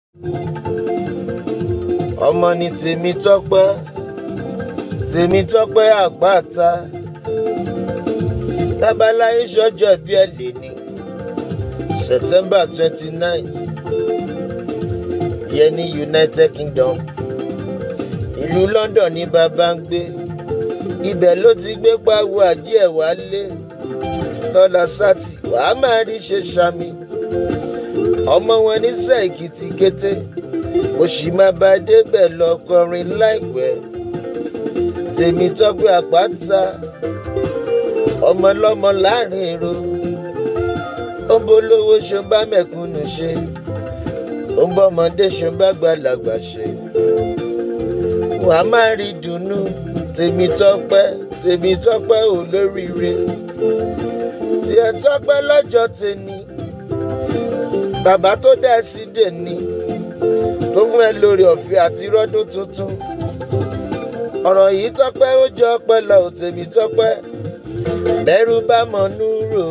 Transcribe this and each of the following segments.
ọmọ ni tèmi tọ́pẹ́ tèmi tọ́pẹ́ àgbàta babaláyé sọ́jọ́ bí ẹ lè ní september twenty nine ìyẹn ní united kingdom ìlú london ní bàbá ń gbé ibẹ̀ ló ti gbé pàwọ àjí ẹ̀ wálé lọ́la sátì wàá máa rí ṣe sami ọmọ wọn ní sẹ́ẹ̀kìtì kété ó sì máa bá débẹ̀ lọ kọrin láìpẹ́ tèmi tọ́pẹ́ àpáta ọmọlọ́mọ láàrin èrò ó ń bolówó ṣe ń bá mẹ̀kúnnù ṣe ó ń bọ́mọdé ṣe ń bá gbàlagbà ṣe wà á máa rí dùnnú tèmi tọ́pẹ́ tèmi tọ́pẹ́ ò lóríire tiẹ̀ tọ́pẹ́ lọ́jọ́ tèmi bàbá tó dá ẹ sí dèní tó fún ẹ lórí ọ̀fẹ́ àti rọ́dún tuntun ọ̀rọ̀ yìí tọ́pẹ́ ó jọ ọpẹ́ lọ ò tèmi tọ́pẹ́ bẹ́rù bá mọ̀ núrò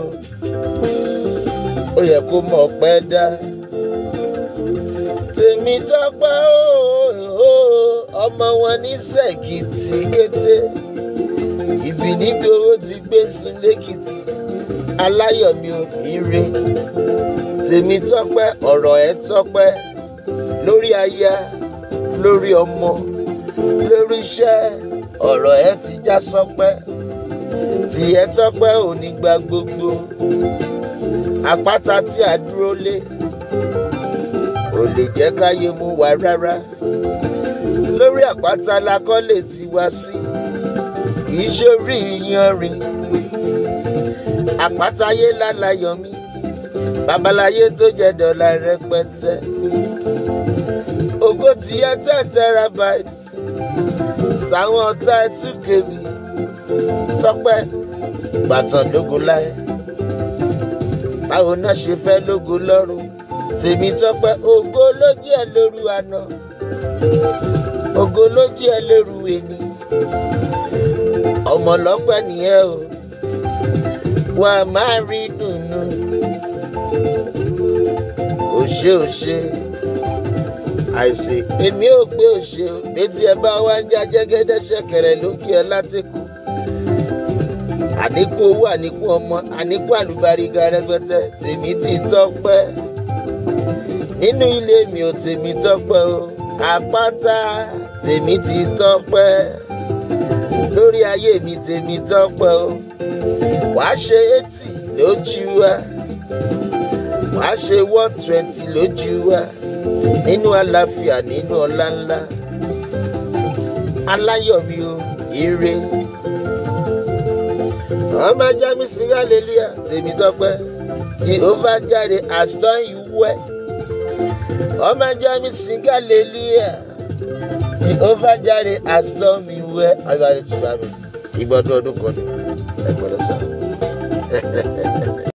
ó yẹ kó mọ̀ pẹ́ dá tèmi tọ́pẹ́ ó ọmọ wọn ní sẹ́kìtì kété ibi níbi owó ti gbé sun lẹ́kìtì aláyọ̀mí ò ire tèmi tọ́pẹ́ ọ̀rọ̀ ẹ̀ tọ́pẹ́ lórí aya lórí ọmọ lórí iṣẹ́ ọ̀rọ̀ ẹ̀ ti já sọpẹ́ tìyẹ́ tọ́pẹ́ ò ní gba gbogbo àpáta tí a dúró lé ò lè jẹ́ káyé mú wa rárá lórí àpáta la kọ́lé ti wá sí kìí ṣe orí iyanrìn àpátáyé lálàyọ̀ mi babaláyé tó jẹ́ dọ́là rẹpẹtẹ ògo ti yẹ ten terabyte táwọn ọ̀tá ẹ̀ tún kébì tọ́pẹ́ gbàtàn lógo láyé báwo náà ṣe fẹ́ lógo lọ́rùn tèmi tọ́pẹ́ ògo ló jẹ́ lóru àná ògo ló jẹ́ lóru ẹni ọmọ lọ́pẹ́ nìyẹn o wà á máa rí dùnú òṣè òṣè àìsè èmi ò pé òṣè o etí ẹ bá wá ń já jẹ́gẹ́dẹ́ ṣẹ̀kẹ̀rẹ̀ lókè ẹ látẹ̀kù àníkù owó àníkù ọmọ àníkù àlùbáríga rẹpẹtẹ tèmi ti tọ́pẹ́ nínú ilé mi ò tèmi tọ́pẹ́ o àpáta tèmi ti tọ́pẹ́ lórí ayé mi tèmi tọ́pẹ́ o wàá ṣe eighty lójú wa wàá ṣe one twenty lójú wa nínú àlàáfíà nínú ọlá ńlá aláyọ̀mí o ire ọmọ ajá mi sí hallelujah tèmi tọ́pẹ́ jehovah jare has done you well ọmọ ajá mi sí hallelujah jehovah jare has done me well ayọ̀ àti tìbá mi ìgbọ́dún ọdún kan ní ẹgbọ́dọ̀ sáà.